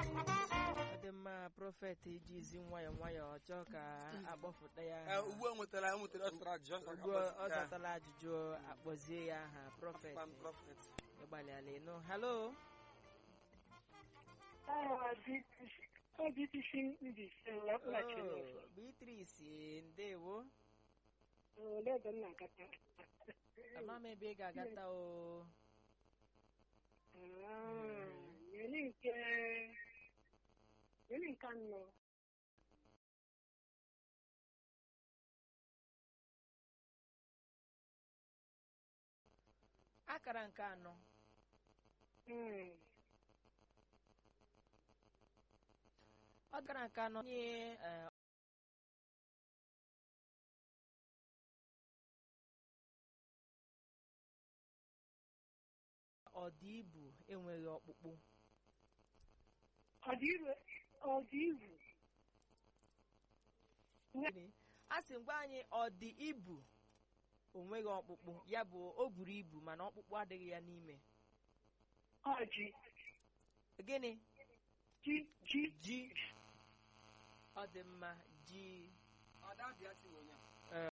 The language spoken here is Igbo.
ọ dị mma prọfet ijizi nwayọọ nwayọọ chọọ ka akpọfụta ya Ee, aha. ugbu a nwetara o nwetara ọ sara ajụjụ ọ ugbu a ọ zatala ajụjụ akpọzie ya aha prọfet Kpam prọfet. ịgbalịala ịnụ halo Oh, Beatrice ndewo ama m ebe ị ga-agata o nke anọ akara nke anọ ọ gara nke anọ nye eh, ọdịibu enweghị ọkpụkpụ ọdịivu Gịnị? a sị ngwa anyị ọdị ibu onweghị ọkpụkpụ ya bụ o buru ibu mana ọkpụkpụ adịghị ya n'ime ọjị gịnị ji ji ji ọ dị mma ji Ọ da bịa si onye a.